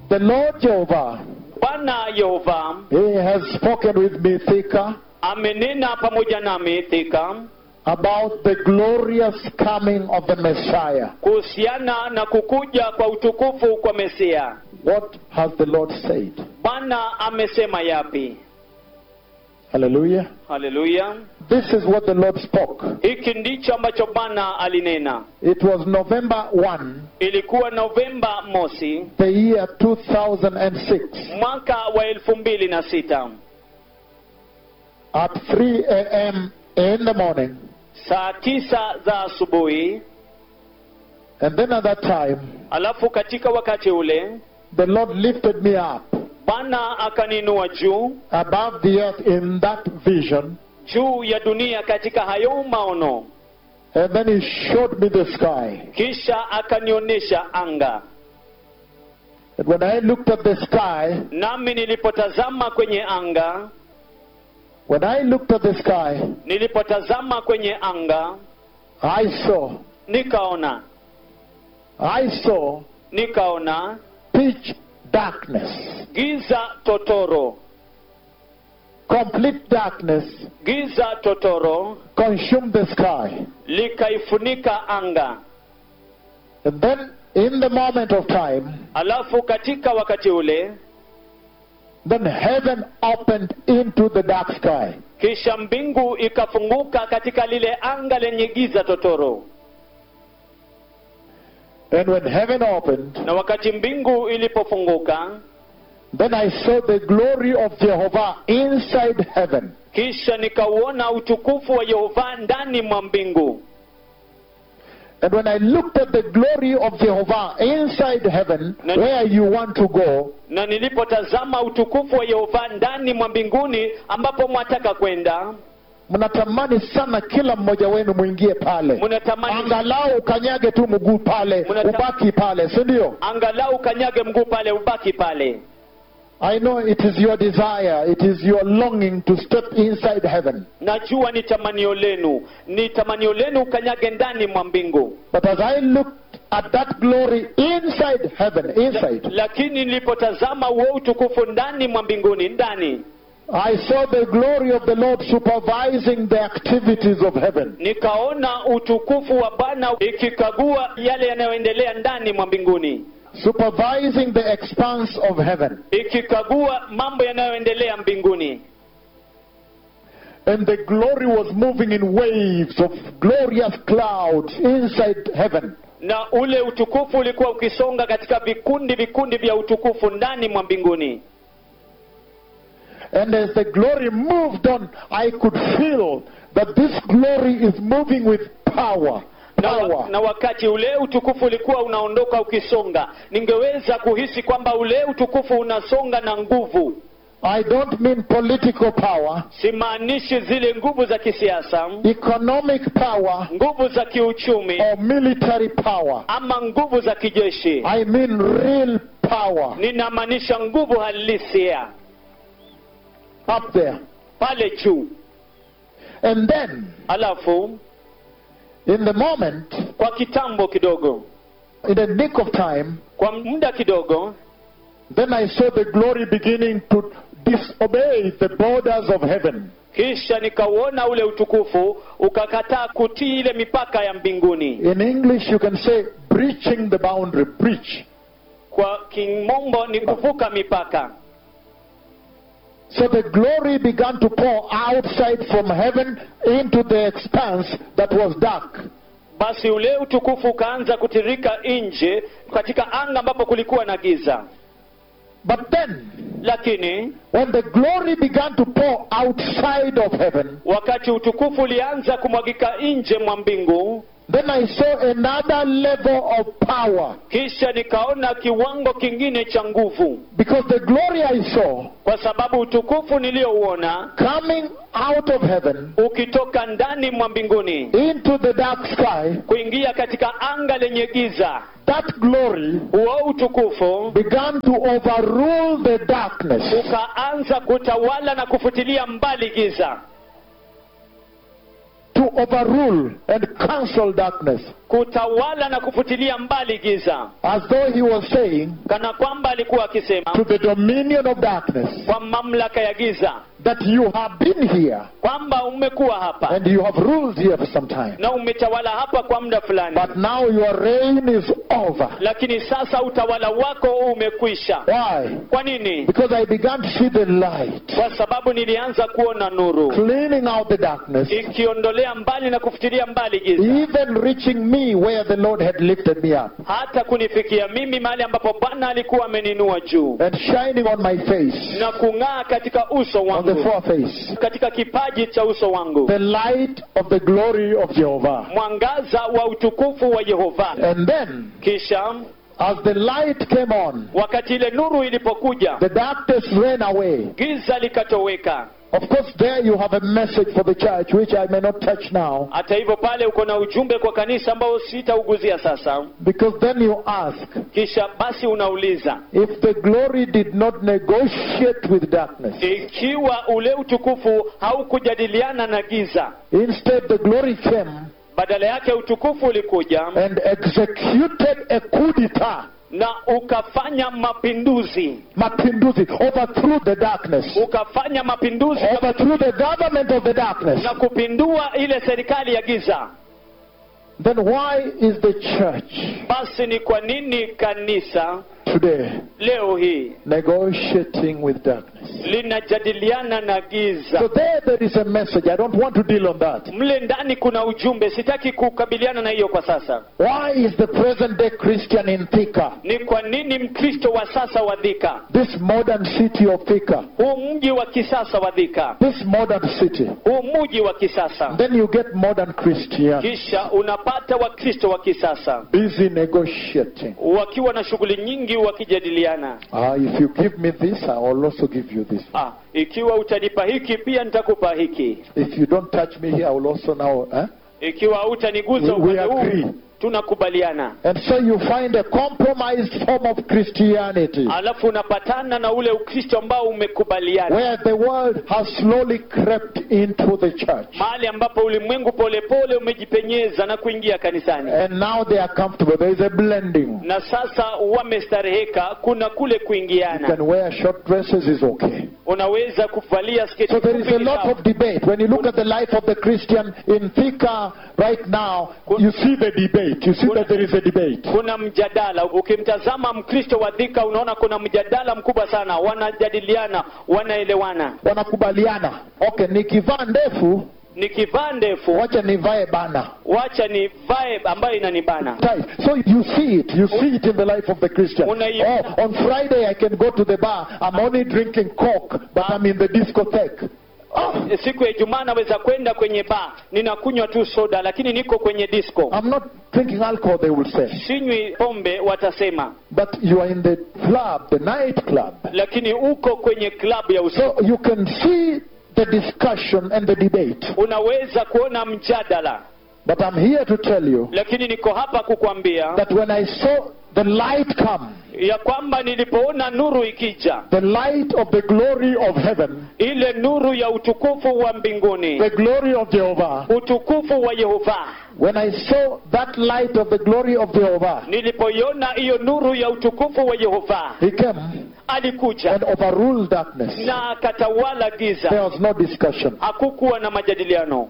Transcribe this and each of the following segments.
The Lord Jehovah, bwana yehova He has spoken with me, Thika, amenena pamoja nami thika about the glorious coming of the Messiah. kuhusiana na kukuja kwa utukufu kwa mesia What has the Lord said? bwana amesema yapi Hallelujah. haleluya This is what the Lord spoke. hiki ndicho ambacho bwana alinena It was November 1, ilikuwa novemba mosi the year 2006, mwaka wa elfu mbili na sita at 3 a.m. in the morning. saa tisa za asubuhi And then at that time, alafu katika wakati ule the Lord lifted me up bwana akaninua juu above the earth in that vision. juu ya dunia katika hayo maono And then He showed me the sky. kisha akanionyesha anga And when I looked at the sky, nami nilipotazama kwenye anga when I looked at the sky, nilipotazama kwenye anga I saw, nikaona I saw nikaona pitch darkness, giza totoro complete darkness giza totoro consumed the sky. likaifunika anga And then in the moment of time, alafu katika wakati ule then heaven opened into the dark sky. kisha mbingu ikafunguka katika lile anga lenye giza totoro And when heaven opened, na wakati mbingu ilipofunguka then I saw the glory of Jehovah inside heaven. kisha nikauona utukufu wa yehova ndani mwa mbingu And when I looked at the glory of Jehovah inside heaven, Na- where you want to go, na nilipotazama utukufu wa yehova ndani mwa mbinguni ambapo mwataka kwenda mnatamani sana kila mmoja wenu mwingie pale, mnatamani angalau ukanyage tu mguu pale, Mnata- ubaki pale, si ndio? angalau kanyage mguu pale ubaki pale I know it is your desire, it is your longing to step inside heaven. najua ni tamanio lenu ni tamanio lenu ukanyage ndani mwa mbingu But as I looked at that glory inside heaven, inside, lakini nilipotazama huo utukufu ndani mwa mbinguni ndani I saw the glory of the Lord supervising the activities of heaven. nikaona utukufu wa bwana ikikagua yale yanayoendelea ndani mwa mbinguni Supervising the expanse of heaven. ikikagua mambo yanayoendelea mbinguni And the glory was moving in waves of glorious clouds inside heaven. na ule utukufu ulikuwa ukisonga katika vikundi vikundi vya utukufu ndani mwa mbinguni And as the glory moved on, I could feel that this glory is moving with power. na, wa, Power. na wakati ule utukufu ulikuwa unaondoka ukisonga ningeweza kuhisi kwamba ule utukufu unasonga na nguvu I don't mean political power, simaanishi zile nguvu za kisiasa economic power, nguvu za kiuchumi or military power. ama nguvu za kijeshi I mean real power ninamaanisha nguvu halisia up there. pale juu And then, alafu in the moment, kwa kitambo kidogo in the nick of time, kwa muda kidogo then I saw the glory beginning to disobey the borders of heaven. kisha nikauona ule utukufu ukakataa kutii ile mipaka ya mbinguni In English, you can say breaching the boundary, breach. kwa kimombo ni kuvuka mipaka So the glory began to pour outside from heaven into the expanse that was dark. basi ule utukufu ukaanza kutirika nje katika anga ambapo kulikuwa na giza But then, lakini when the glory began to pour outside of heaven, wakati utukufu ulianza kumwagika nje mwa mbingu then I saw another level of power. kisha nikaona kiwango kingine cha nguvu Because the glory I saw kwa sababu utukufu niliyouona coming out of heaven ukitoka ndani mwa mbinguni into the dark sky, kuingia katika anga lenye giza that glory huo utukufu began to overrule the darkness. ukaanza kutawala na kufutilia mbali giza To overrule and cancel darkness. kutawala na kufutilia mbali giza as though he was saying kana kwamba alikuwa akisema to the dominion of darkness kwa mamlaka ya giza that you have been here kwamba umekuwa hapa and you have ruled here for some time. na umetawala hapa kwa muda fulani But now your reign is over. lakini sasa utawala wako umekwisha Why? kwa nini Because I began to see the light kwa sababu nilianza kuona nuru cleaning out the darkness, ikiondolea mbali na kufutilia mbali giza even reaching me where the Lord had lifted me up hata kunifikia mimi mahali ambapo bwana alikuwa ameninua juu and shining on my face, na kung'aa katika uso on the wangu foreface, katika kipaji cha uso wangu the light of the glory of Jehovah. mwangaza wa utukufu wa yehova And then, kisha as the light came on, wakati ile nuru ilipokuja the darkness ran away. giza likatoweka Of course, there you have a message for the church, which I may not touch now, hata hivyo pale uko na ujumbe kwa kanisa ambao sitauguzia sasa because then you ask, kisha basi unauliza if the glory did not negotiate with darkness, ikiwa ule utukufu haukujadiliana na giza instead the glory came badala yake utukufu ulikuja and executed a coup d'etat, na ukafanya mapinduzi mapinduzi, overthrew the darkness, ukafanya mapinduzi overthrew the government of the darkness. na kupindua ile serikali ya giza Then why is the church basi ni kwa nini kanisa today leo hii negotiating with darkness? linajadiliana na So giza there, there is a message. I don't want to deal on that. mle ndani kuna ujumbe sitaki kukabiliana na hiyo kwa sasa Why is the present day Christian in Thika, ni kwa nini mkristo wa sasa wa dhika this modern city of Thika, huu mji wa kisasa wa dhika this modern city? huu mji wa kisasa Then you get modern Christian kisha unapata wakristo wa kisasa busy negotiating. wakiwa na shughuli nyingi wakijadiliana Ah, if you give me this, I will also give you this. ah, ikiwa utanipa hiki pia nitakupa hiki If you don't touch me here, I will also now. Eh? ikiwa hutanigusa We- we upande agree. huu tunakubaliana And so you find a compromised form of Christianity alafu unapatana na ule ukristo ambao umekubaliana where the world has slowly crept into the church. mahali ambapo ulimwengu polepole umejipenyeza na kuingia kanisani And now they are comfortable. There is a blending. na sasa wamestareheka kuna kule You kuingiana can wear short dresses, is okay. unaweza kuvalia sketi So there is fupi a ni lot sawa. of debate. When you look at the life of the Christian in Thika right now, you see the debate. You see that there is a debate. kuna mjadala ukimtazama mkristo wa dhika unaona kuna mjadala mkubwa sana wanajadiliana wanaelewana Wanakubaliana. Okay, nikivaa ndefu, nikivaa ndefu wacha nivae bana. wacha nivae ambayo inanibana Tight. So you see it. You see it in the life of the Christian. Unaiona. Oh, on Friday I can go to the bar. I'm only drinking Coke, but I'm in the discotheque. Oh, siku ya ijumaa naweza kwenda kwenye baa ninakunywa tu soda lakini niko kwenye disco I'm not drinking alcohol, they will say. sinywi pombe watasema But you are in the club, the night club. lakini uko kwenye klabu ya usiku So you can see the discussion and the debate. unaweza kuona mjadala But I'm here to tell you lakini niko hapa kukwambia that when I saw the light come, ya kwamba nilipoona nuru ikija the light of the glory of heaven, ile nuru ya utukufu wa mbinguni the glory of Jehovah, utukufu wa yehova when I saw that light of the glory of Jehovah, nilipoiona hiyo nuru ya utukufu wa yehova he came alikuja and overruled darkness. na akatawala There giza was no discussion. hakukuwa na majadiliano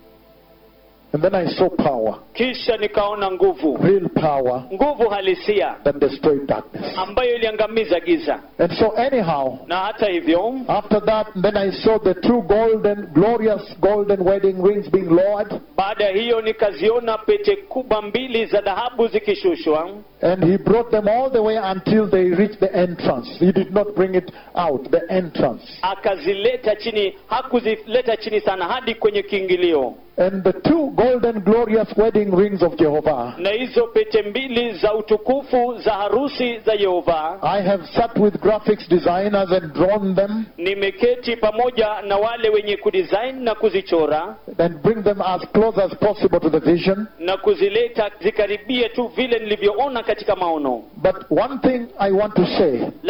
And then I saw power, kisha nikaona nguvu real power nguvu halisia that destroyed darkness. ambayo iliangamiza giza And so, anyhow, na hata hivyo after that, then I saw the two golden, glorious golden wedding rings being lowered. baada ya hiyo nikaziona pete kubwa mbili za dhahabu zikishushwa And he brought them all the way until they reached the entrance. He did not bring it out, the entrance. akazileta chini hakuzileta chini sana hadi kwenye kiingilio And the two golden, glorious wedding rings of Jehovah, na hizo pete mbili za utukufu za harusi za yehova I have sat with graphics designers and drawn them nimeketi pamoja na wale wenye kudesign na kuzichora and bring them as close as possible to the vision. na kuzileta zikaribie tu vile nilivyoona katika maono But one thing I want to say